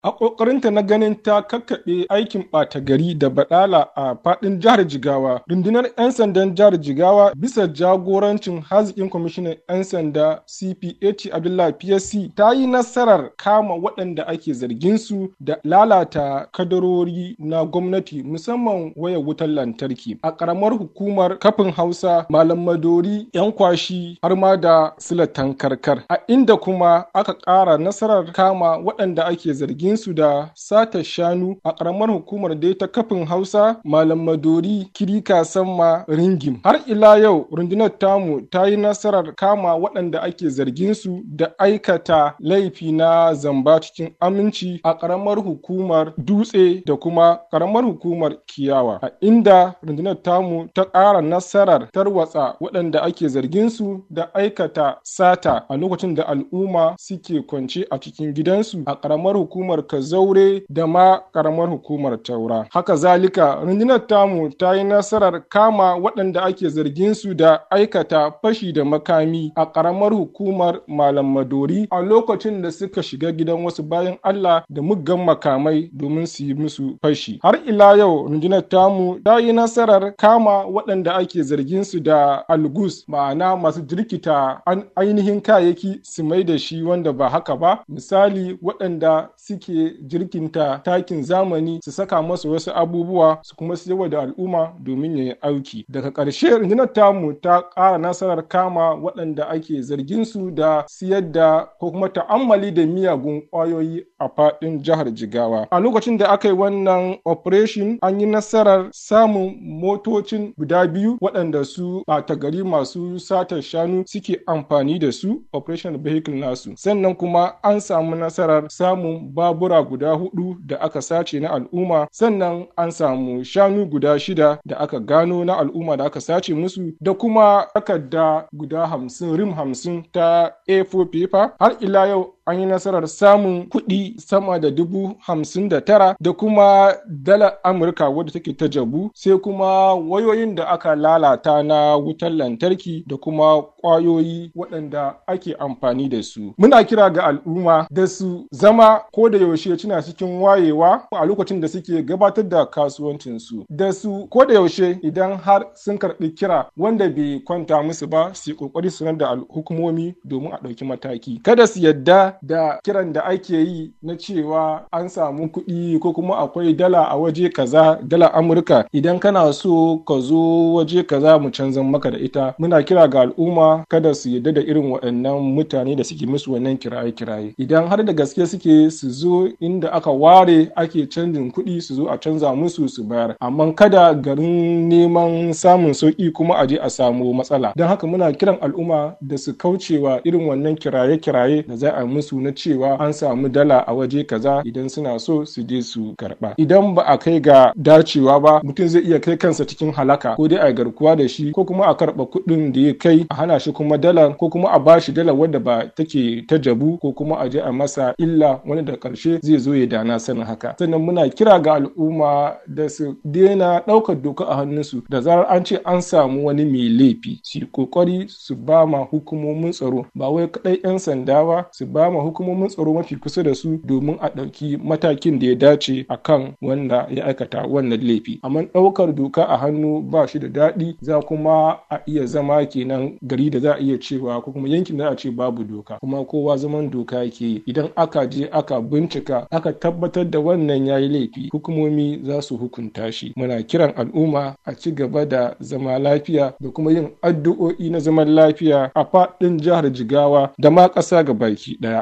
A ƙoƙarinta na ganin ta kakkaɓe aikin ɓata gari da baɗala a faɗin jihar Jigawa, rundunar 'yan sandan jihar Jigawa bisa jagorancin haziƙin kwamishinan 'yan sanda CPAT Abdullahi PSC ta yi nasarar kama waɗanda ake zargin su da lalata kadarori na gwamnati musamman wayar wutar lantarki a ƙaramar hukumar kafin Hausa Malam Madori 'yan kwashi har ma da silatan karkar a inda kuma aka ƙara nasarar kama waɗanda ake zargin su da sata shanu a ƙaramar hukumar dai ta kafin Hausa Malam Madori Kirika Samma Ringim har ila yau rundunar tamu ta yi nasarar kama waɗanda ake zargin su da aikata laifi na zamba cikin aminci a ƙaramar hukumar Dutse da kuma ƙaramar hukumar Kiyawa a inda rundunar tamu ta ƙara nasarar tarwatsa waɗanda ake zargin su da aikata sata a lokacin da al'umma suke kwance a cikin gidansu a ƙaramar hukumar Kazaure da ma ƙaramar hukumar Taura. Haka zalika rundunar tamu ta yi nasarar kama waɗanda ake zargin su da aikata fashi da makami a ƙaramar hukumar Malam Madori a lokacin da suka shiga gidan wasu bayan Allah da muggan makamai domin su yi musu fashi. Har ila yau rundunar tamu ta yi nasarar kama waɗanda ake zargin su da algus ma'ana masu jirkita an ainihin kayayyaki su mai da shi wanda ba haka ba misali waɗanda suke jirkinta takin zamani su saka masu wasu abubuwa su kuma siyarwa da al'umma domin ya yi auki daga ƙarshe rundunar tamu ta ƙara nasarar kama waɗanda ake zargin su da siyar da ko kuma ta'ammali da miyagun ƙwayoyi a faɗin jihar jigawa a lokacin da aka yi wannan operation an yi nasarar samun motocin guda biyu waɗanda su ɓata gari masu satar shanu suke amfani da su operation vehicle nasu sannan kuma an samu nasarar samun babura guda hudu da aka sace na al'umma sannan an samu shanu guda shida da aka gano na al'umma da aka sace musu da kuma takarda guda hamsin rim hamsin ta a4 paper har ila yau an yi nasarar samun kuɗi sama da dubu hamsin da tara da kuma dala amurka wadda take ta jabu sai kuma wayoyin da aka lalata na wutar lantarki da kuma ƙwayoyi waɗanda ake amfani da su muna kira ga al'umma da su zama ko da yaushe suna cikin wayewa a lokacin da suke gabatar da kasuwancinsu da su ko da yaushe idan har sun karɓi kira wanda bai kwanta musu ba su yi ƙoƙari su da hukumomi domin a ɗauki mataki kada su yadda da kiran da ake yi na cewa an samu kuɗi ko kuma akwai dala a waje kaza dala amurka idan kana so ka zo waje kaza mu canzan maka da ita muna kira ga al'umma kada su yadda da irin waɗannan mutane da suke musu wannan kiraye-kiraye idan har da gaske suke su zo inda aka ware ake canjin kuɗi su zo a canza musu su bayar amma kada garin neman samun sauƙi kuma a je a samu matsala don haka muna kiran al'umma da su kaucewa irin wannan kiraye-kiraye da za a musu na cewa an samu dala a waje kaza idan suna so su je su karba idan ba a kai ga dacewa ba mutum zai iya kai kansa cikin halaka ko dai a garkuwa da shi ko kuma a karba kuɗin da ya kai a hana shi kuma dala ko kuma a bashi dala wadda ba take ta jabu ko kuma a je a masa illa wani da karshe zai zo ya dana sanin haka sannan muna kira ga al'umma da su daina ɗaukar doka a hannunsu da zarar an ce an samu wani mai laifi su yi kokari su ba ma hukumomin tsaro ba wai kaɗai 'yan sanda ba su ba ma hukumomin tsaro mafi kusa da su domin a ɗauki matakin da ya dace a kan wanda ya aikata wannan laifi amma ɗaukar doka a hannu ba shi da daɗi za kuma a iya zama kenan gari da za a iya cewa ko kuma yankin da a ce babu doka kuma kowa zaman doka yake idan aka je aka bincika aka tabbatar da wannan yayi laifi hukumomi za su hukunta shi muna kiran al'umma a ci gaba da zama lafiya da kuma yin addu'o'i na zaman lafiya a faɗin jihar jigawa da ma ƙasa ga baki ɗaya